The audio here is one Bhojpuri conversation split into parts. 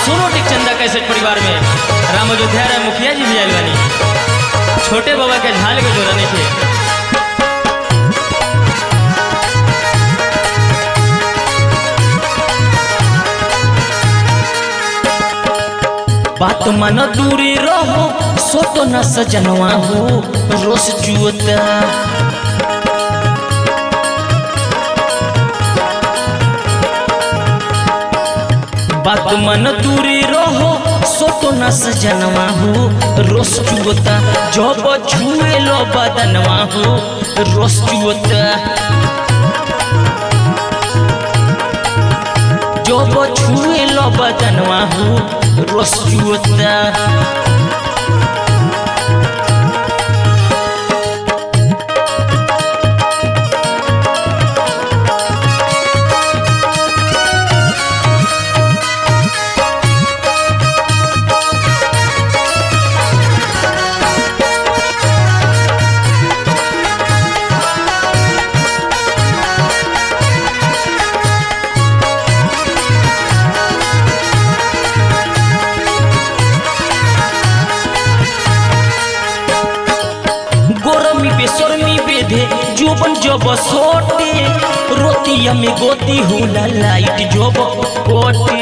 सोनोटिक चंदा कैसेट परिवार में राम अयोध्या राय मुखिया जी भी आयल बानी छोटे बाबा के झाल के जोड़ा नहीं थे बात मन दूरी रहो सो तो न सजनवा हो रोस जुअता बात मन दूरी रहो सो तो न सजनवा हो रोस जुअता जब छुए लो बदनवा हो रोस जुअता जब छुए लो बदनवा हो रोस जुअता गोरमी बेसरमी बेधे जोबन जब सोटे रोतिया में गोती होला लाइट जब कोटे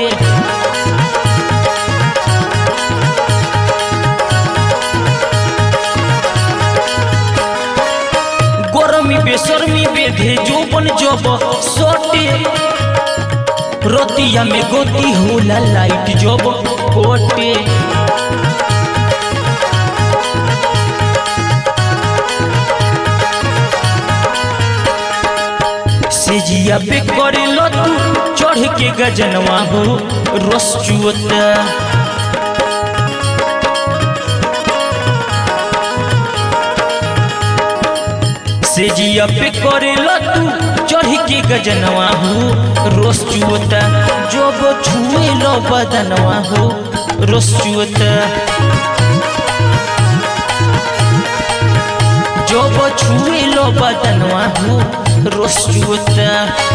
गोरमी बेसरमी बेधे जोबन जब सोटे रोतिया में गोती होला लाइट जब कोटे सेजिया पे करे लो तू चढ़ के गजनवा हो रस चुअता सेजिया पे करे लो तू चढ़ के गजनवा हो रस चुअता जब छुए लो बदनवा हो रस चुअता जब छुए लो बदनवा हो रस चुअता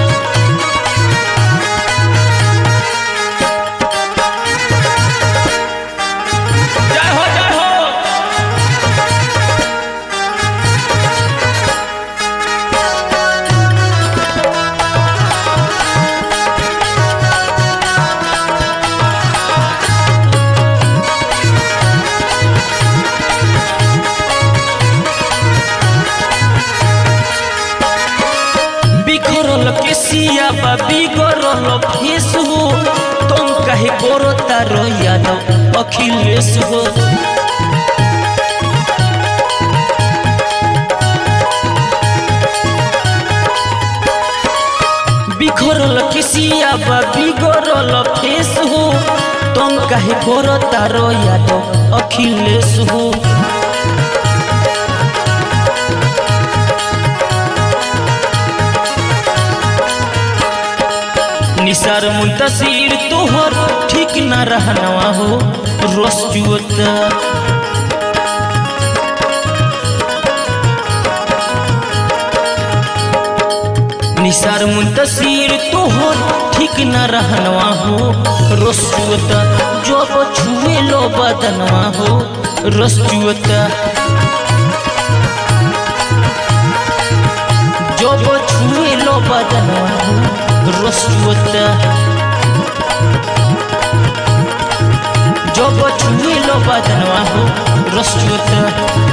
जय हो जय हो बिखरल केसिया बा बिगड़ल फेस हो तुम कहे करो तारो यादव अखिलेश हो बिखरल केसिया बा बिगड़ल फेस हो तुम कहे करो तारो यादव अखिलेश हो निसार मुंतसीर तोहर ठीक न रहनवा हो रोस जुअता निसार मुंतसीर तोहर ठीक न रहनवा हो रोस जुअता जब छुए लो बदनवा हो रोस जुअता जब छुए लो बदनवा हो रोस जुअता जब छुए लो बदनवा हो रोस जुअता